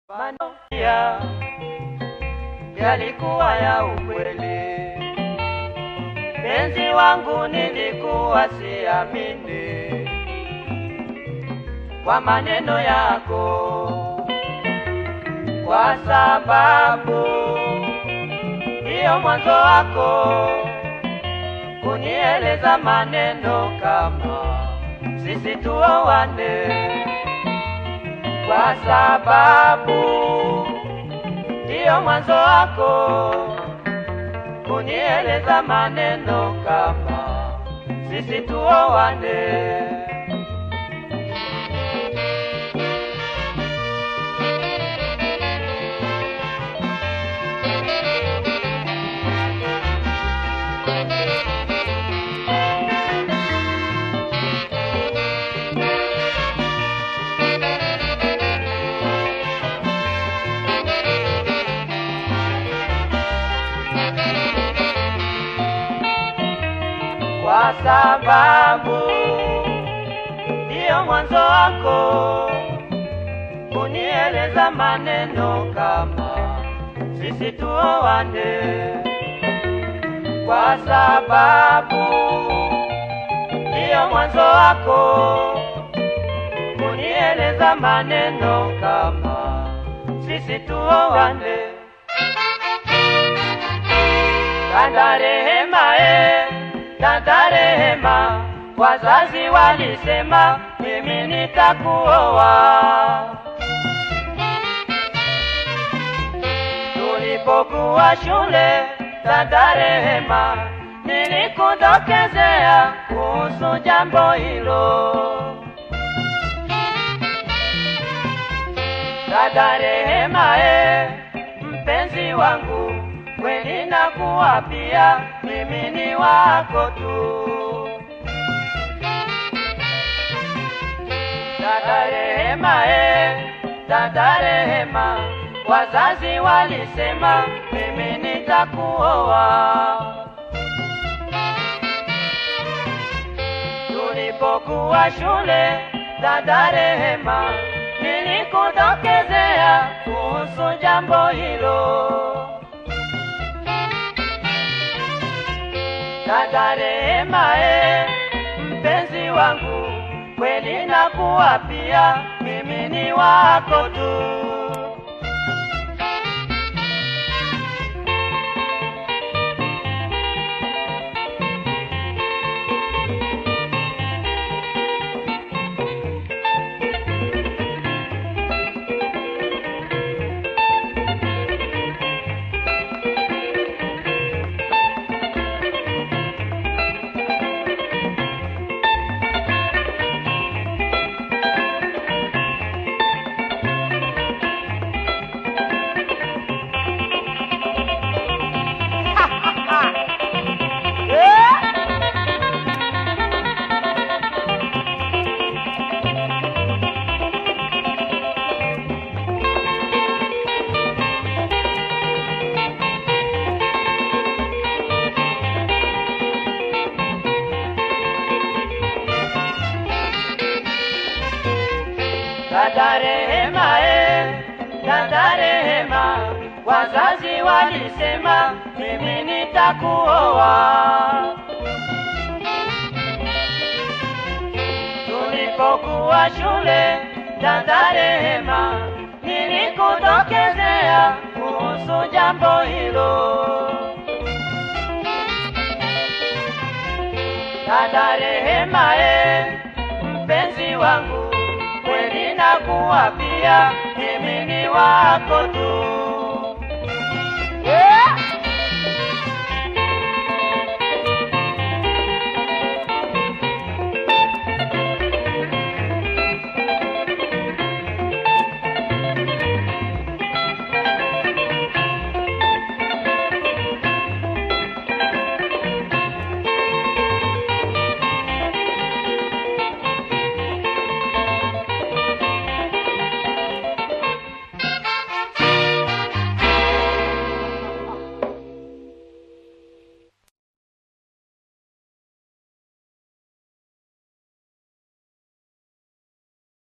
Maneno ya yalikuwa ya ukweli, penzi wangu nilikuwa siamini kwa maneno yako, kwa sababu ndiyo mwanzo wako kunieleza maneno kama sisi tuowane kwa sababu ndiyo mwanzo wako kunieleza maneno kama sisi tuowane. kwa sababu ndiyo mwanzo wako kunieleza maneno kama sisi tuowane, kwa sababu ndiyo mwanzo wako kunieleza maneno kama sisi tuowane. Dada Rehema, eh, dada Rehema, wazazi walisema mimi nitakuoa. Tulipokuwa shule, dada Rehema, nilikudokezea kuhusu jambo hilo. Dada Rehema, eh, mpenzi wangu, kweli nakuapia mimi ni wako tu. Dada Rehema, eh, dada Rehema, wazazi walisema mimi nitakuoa. Tulipokuwa shule, dada Rehema, nilikudokezea kuhusu jambo hilo. Dada Rehema, eh, mpenzi wangu, kweli nakuapia mimi ni wako tu. Dada Rehema, eh, dada Rehema, wazazi walisema mimi nitakuoa. Tulipokuwa shule, dada Rehema, nilikudokezea kuhusu jambo hilo. Dada Rehema, eh, mpenzi wangu, kweli nakuapia mimi ni wako tu.